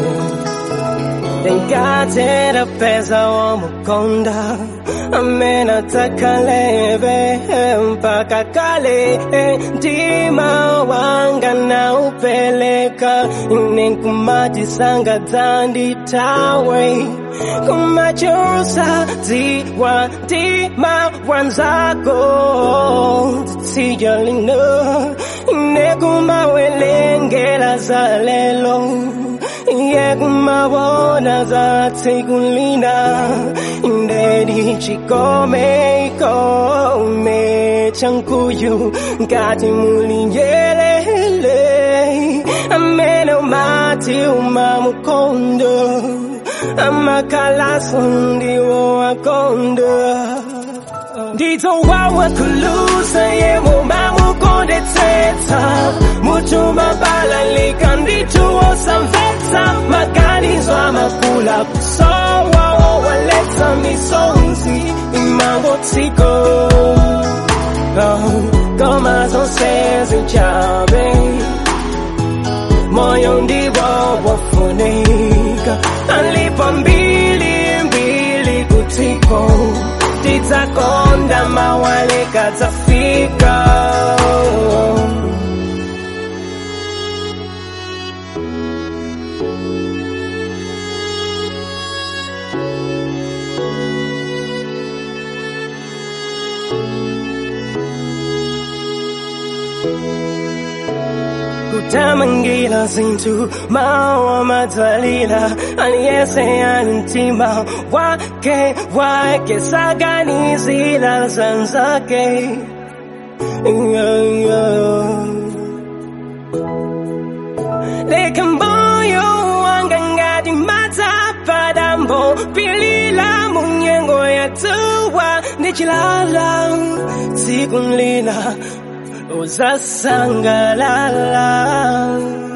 Nikatera pesa wa mkonda amena takalebe mpaka kale ndima wanga na upeleka ninkumatisanga dandi tawe kumachosa ziwa ndima wanzako tijalino nekumawelengela zalelo yekumabona zatsikulina ndedi chikome ikome chankuyu ngati mulinjelele amene umati umamukondo amakalaso ndiwo akondo nditowawa kulusa yemo mamukondetsetsa mutuma balalika ndituwosamvetsa maganizo amakula kusowawo waletsa misonzi imangotsiko koma zonse zichabe moyo ndiwo wafunika alipo mbili mbili kutiko tidzakonda mawaleka dzafika kutamangira zinthu mawa madzalira aliyese ali mtima wake wake saganizira zanzake yeah, yeah. leka moyo wanga ngati madzapadambo pilila munyengo yatuwa ndichilala tsiku lina uzasangalala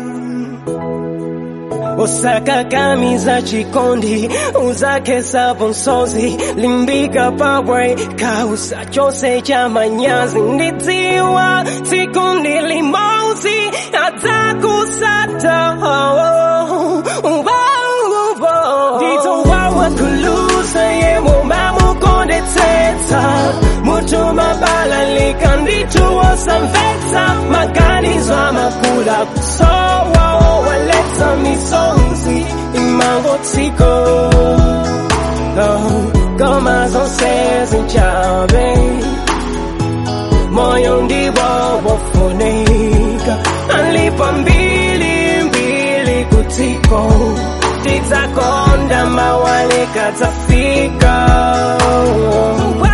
usakakamiza chikondi uzakesapo msozi limbika pabwe kausa chose cha manyazi ndidziwa tsikundi limauzi adzakusata nditowawa kulusa yemo mamukondetsetsa mutuma balalika ndituwosamvetsa maganizo amakula kusowawo waletsa misonzi imangotsiko koma zonse zichabe moyo ndiwo wofunika alipo mbili mbili kutiko tidzakonda mawaleka dzafika